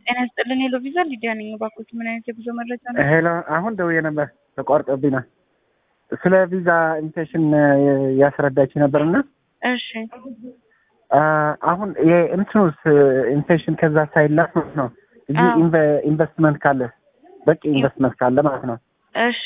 ጤና ይስጥልን ሄሎ ቪዛ ሊዲያ ነኝ። እባክዎት ምን አይነት የጉዞ መረጃ ነው? ሄሎ አሁን ደውዬ ነበር ተቋርጦብኝ ነው። ስለ ቪዛ ኢንቪቴሽን ያስረዳች ነበርና እሺ አሁን የእንትኑስ ኢንቪቴሽን ከዛ ሳይላክ ማለት ነው እዚህ ኢንቨስትመንት ካለ በቂ ኢንቨስትመንት ካለ ማለት ነው እሺ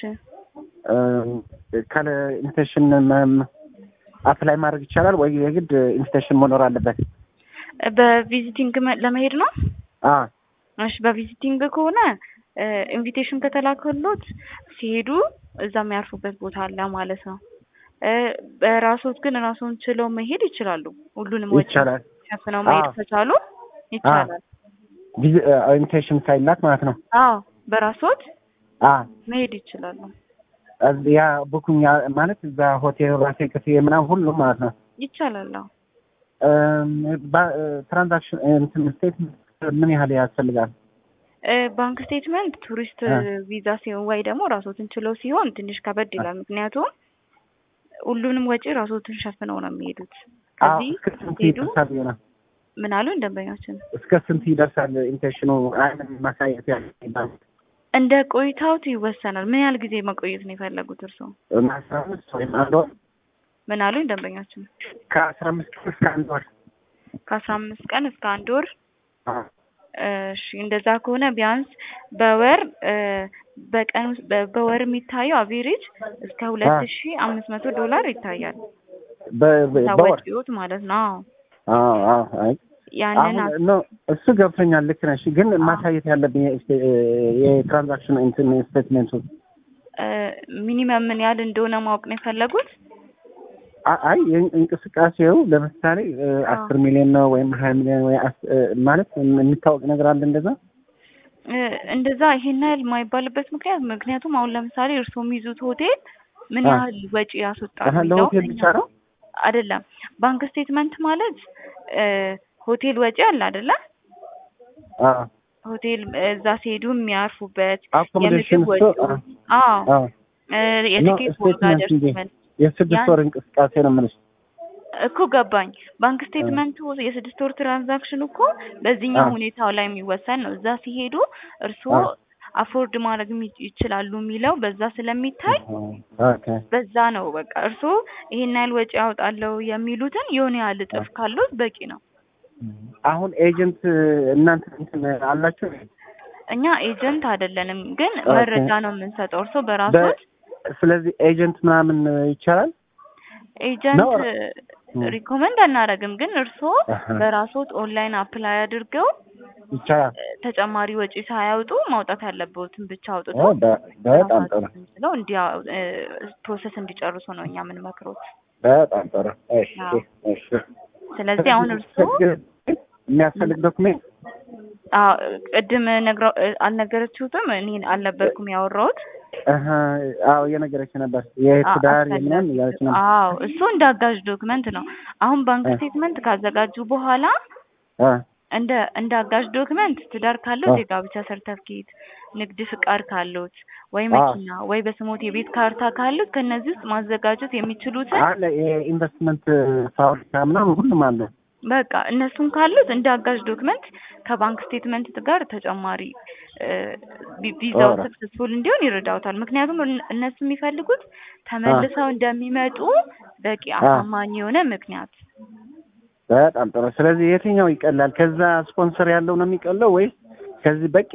ካለ ኢንቪቴሽን አፕላይ ማድረግ ይቻላል ወይ የግድ ኢንቪቴሽን መኖር አለበት? በቪዚቲንግ ለመሄድ ነው? አ እሺ በቪዚቲንግ ከሆነ ኢንቪቴሽን ከተላከሎት ሲሄዱ እዛ የሚያርፉበት ቦታ አለ ማለት ነው። በራሶት ግን ራሱን ችለው መሄድ ይችላሉ። ሁሉንም ወጪ ይቻላል። ሸፍነው መሄድ ከቻሉ ይቻላል። ኢንቪቴሽን ሳይላክ ማለት ነው። አዎ በራሶት አ መሄድ ይችላሉ። ያ ቡኩኝ ማለት እዛ ሆቴል ራሴ ክፍያ ምናምን ሁሉም ማለት ነው። ይቻላል። አዎ ትራንዛክሽን እንትን ስቴትመንት ምን ያህል ያስፈልጋል? ባንክ ስቴትመንት ቱሪስት ቪዛ ሲሆን ወይ ደግሞ ራሶትን ችለው ሲሆን ትንሽ ከበድ ይላል። ምክንያቱም ሁሉንም ወጪ ራሶትን ሸፍነው ነው የሚሄዱት። ከዚህ እስከ ስንት ሄዱ ይደርሳል? ይሆናል ምን አሉ ደንበኛችን እስከ ስንት ይደርሳል? ኢንቴንሽኑ አይን ማሳየት ያለ እንደ ቆይታውት ይወሰናል። ምን ያህል ጊዜ መቆየት ነው የፈለጉት እርስዎ? አስራ አምስት ወይም አንድ ወር ምን አሉ ደንበኛችን? ከአስራ አምስት ቀን እስከ አንድ ወር ከአስራ አምስት ቀን እስከ አንድ ወር አ እሺ እንደዛ ከሆነ ቢያንስ በወር በቀን ውስጥ በወር የሚታየው አቬሬጅ እስከ ሁለት ሺ አምስት መቶ ዶላር ይታያል። በ- በ- በወር ወጪዎት ማለት ነው። አዎ አዎ አዎ አይ ያንን አሁን ነው እሱ ገብቶኛል። ልክ ነሽ። ግን ማሳየት ያለብኝ የስቴ- የትራንዛክሽን እንትን ስቴትሜንቱ ሚኒመም ምን ያህል እንደሆነ ማወቅ ነው የፈለጉት? አ- አይ የእን- እንቅስቃሴው ለምሳሌ አስር ሚሊዮን ነው ወይም ሀያ ሚሊዮን ወይ አስ- የሚታወቅ የሚታወቅ ነገር አለ እንደዛ እ፣ እንደዛ ይሄን ያህል የማይባልበት ምክንያት ምክንያቱም አሁን ለምሳሌ እርስዎ የሚይዙት ሆቴል ምን አ። ያህል ወጪ ያስወጣል አሀ፣ የሚለውን ለሆቴል እኛ- ብቻ ነው? አይደለም። ባንክ ስቴትመንት ማለት እ፣ ሆቴል ወጪ አለ አይደለ? አዎ ሆቴል እዛ ሲሄዱ የሚያርፉበት አኮሞዴሽን የምግብ እሱ ወጪ አዎ አዎ እ፣ የቲኬት ስቴትመንት ዋጋ እንጂ ደርሶመልስ የስድስት ያን- ወር እንቅስቃሴ ነው የምልሽ። እኮ ገባኝ። ባንክ ስቴትመንቱ የስድስት ወር ትራንዛክሽን እኮ በዚህኛው አዎ። ሁኔታው ላይ የሚወሰን ነው። እዛ ሲሄዱ እርስዎ አዎ። አፎርድ ማድረግ የሚ- ይችላሉ የሚለው በዛ ስለሚታይ ኦኬ በዛ ነው በቃ እርስዎ ይሄን ያህል ወጪ ያወጣለው የሚሉትን የሆነ ያህል እጥፍ ካሉት በቂ ነው። አሁን ኤጀንት እናንተ እንትን አላችሁ? እኛ ኤጀንት አይደለንም፣ ግን ኦኬ። መረጃ ነው የምንሰጠው። እርስዎ በራሶት ስለዚህ ኤጀንት ምናምን ይቻላል? ኤጀንት ነው። ሪኮመንድ አናደርግም፣ ግን እርስዎ አሀ። በራሶት ኦንላይን አፕላይ አድርገው ይቻላል። ተጨማሪ ወጪ ሳያወጡ ማውጣት ያለበትን ብቻ አውጥቶ ኦ፣ በ- በጣም ጥሩ ስለው እንዲያ ፕሮሰስ እንዲጨርሱ ነው እኛ የምንመክሮት። በጣም ጥሩ። እሺ አዎ። እሺ። ስለዚህ አሁን እርስዎ የሚያስፈልግ ዶክሜንት አዎ፣ ቅድም ነግረው አልነገረችሁትም? እኔ አልነበርኩም ያወራሁት። አሀ፣ አዎ እየነገረች ነበር የትዳር የምናምን እያለች ነበር። አዎ እሱ እንደ አጋዥ ዶክመንት ነው። አሁን ባንክ እ። ስቴትመንት ካዘጋጁ በኋላ አ፣ እንደ እንደ አጋዥ ዶክመንት ትዳር ካለው አ። የጋብቻ ሰርተፍኬት፣ ንግድ ፍቃድ ካሉት ወይ አ። መኪና ወይ በስሞት የቤት ካርታ ካሉት ከነዚህ ውስጥ ማዘጋጀት የሚችሉትን አለ የኢንቨስትመንት ፋብሪካ ምናምን ሁሉም አለ። በቃ እነሱን ካሉት እንደ አጋዥ ዶክመንት ከባንክ ስቴትመንት ጋር ተጨማሪ እ፣ ቪ- ቪዛው ኦራ። ሰክሰስፉል እንዲሆን ይረዳውታል። ምክንያቱም እነ- እነሱ የሚፈልጉት ተመልሰው እንደሚመጡ በቂ አሳማኝ የሆነ ምክንያት በጣም ጥሩ። ስለዚህ የትኛው ይቀላል? ከዛ ስፖንሰር ያለው ነው የሚቀለው ወይስ ከዚህ በቂ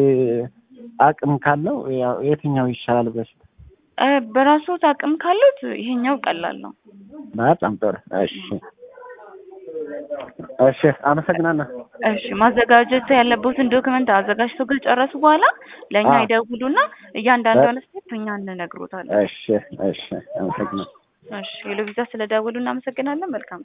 አቅም ካለው ያው የትኛው ይሻላል ብለሽ? እ፣ በራስዎት አቅም ካሉት ይሄኛው ቀላል ነው። በጣም ጥሩ። እሺ እሺ፣ አመሰግናለሁ። እሺ ማዘጋጀት ያለበትን ዶክመንት አዘጋጅቶ ከጨረሱ በኋላ ለእኛ አዎ። ይደውሉና እያንዳንዷን ስቴፕ እኛ እንነግሮታለን። እሺ እሺ፣ አመሰግናለሁ። እሺ ሄሎ ቪዛ ስለደውሉ እናመሰግናለን። መልካም